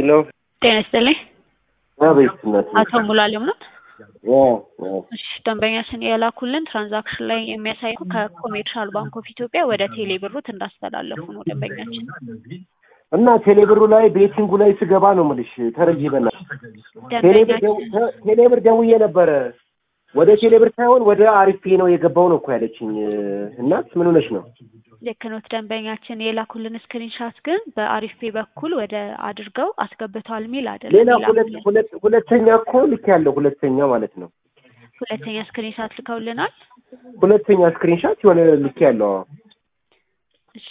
ሄሎ ጤና ይስጥልኝ። አቤት እናት አቶ ሙሉዓለም ነው? ያ ያ እሺ ደንበኛችን የላኩልን ትራንዛክሽን ላይ የሚያሳይ ከኮሜርሻል ባንክ ኦፍ ኢትዮጵያ ወደ ቴሌ ብሩት እንዳስተላለፉ ነው ደንበኛችን። እና ቴሌብሩ ላይ ቤቲንጉ ላይ ስገባ ነው የምልሽ ተረጂ በናት ቴሌብር ደው- ደንበኛችን ተ- ቴሌብር ደውዬ ነበረ ወደ ቴሌብር ሳይሆን ወደ አሪፌ ነው የገባው ነው እኮ ያለችኝ እናት ምን ሆነሽ ነው ልክ ኖት ደንበኛችን የላኩልን ስክሪንሻት ግን በአሪፍ ፔ በኩል ወደ አድርገው አስገብተዋል የሚል አይደለም። ሌላ ሁለት የላኩልን ሁለት ሁለተኛ እኮ ልክ ያለው ሁለተኛ ማለት ነው ሁለተኛ ስክሪንሻት ልከውልናል። ሁለተኛ ስክሪንሻት የሆነ ልክ ያለው አዎ። እሺ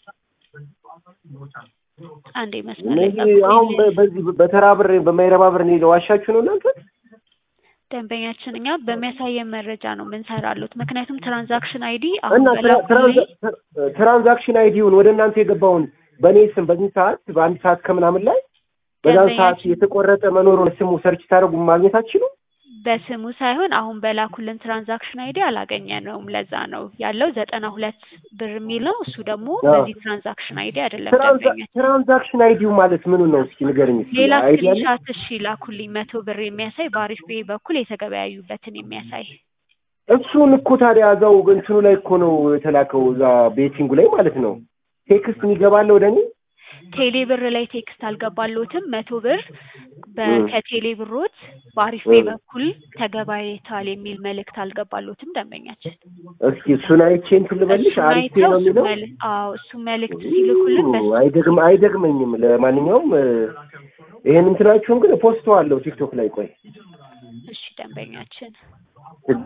አንዴ መስመር ላይ እነዚህ አሁን በ- ጠብቁኝ። በዚህ በተራ ብር በማይረባ ብር እኔ ለዋሻችሁ ነው እናንተ ደንበኛችን እኛ በሚያሳየን መረጃ ነው ምንሰራሉት። ምክንያቱም ትራንዛክሽን አይዲ አሁን እና ትራ- በላኩልኝ ትራንዛ- ትራንዛክሽን አይዲውን ወደ እናንተ የገባውን በእኔ ስም በዚህ ሰዓት በአንድ ሰዓት ከምናምን ላይ በዛን ሰዓት ደንበኛችን የተቆረጠ መኖሩን ስሙ ሰርች ታደርጉ ማግኘት አትችሉም? በስሙ ሳይሆን አሁን በላኩልን ትራንዛክሽን አይዲ አላገኘነውም። ለዛ ነው ያለው ዘጠና ሁለት ብር የሚል ነው። እሱ ደግሞ አዎ። በዚህ ትራንዛክሽን አይዲ አይደለም ትራንዛ- ደንበኛችን። ትራንዛክሽን አይዲው ማለት ምኑ ነው? እስኪ ንገርኝ። እስኪ ሌላ አይዲ አለ? ስክሪንሻት እሺ ላኩልኝ፣ መቶ ብር የሚያሳይ በአሪፍ ቤ በኩል የተገበያዩበትን የሚያሳይ እሱን እኮ ታዲያ እዛው እንትኑ ላይ እኮ ነው የተላከው፣ እዛ ቤቲንጉ ላይ ማለት ነው። ቴክስት የሚገባለ ወደ እኔ ቴሌ ብር ላይ ቴክስት አልገባሎትም። መቶ ብር በ- እም። ከቴሌ ብሮት በአሪፍ ቤ እም። በኩል ተገባይተዋል የሚል መልእክት አልገባሎትም ደንበኛችን። እስኪ እሱን አይቼ እንትን ልበልሽ። እሱን አሪፍ አይተው ነው እሱ የሚለው መል- አዎ እሱ መልእክት ሲልኩልን በሱ አይደግም አይደግመኝም። ለማንኛውም እ፣ ይሄን እንትናችሁን ግን ፖስተዋለሁ ቲክቶክ ላይ ቆይ እሺ ደንበኛችን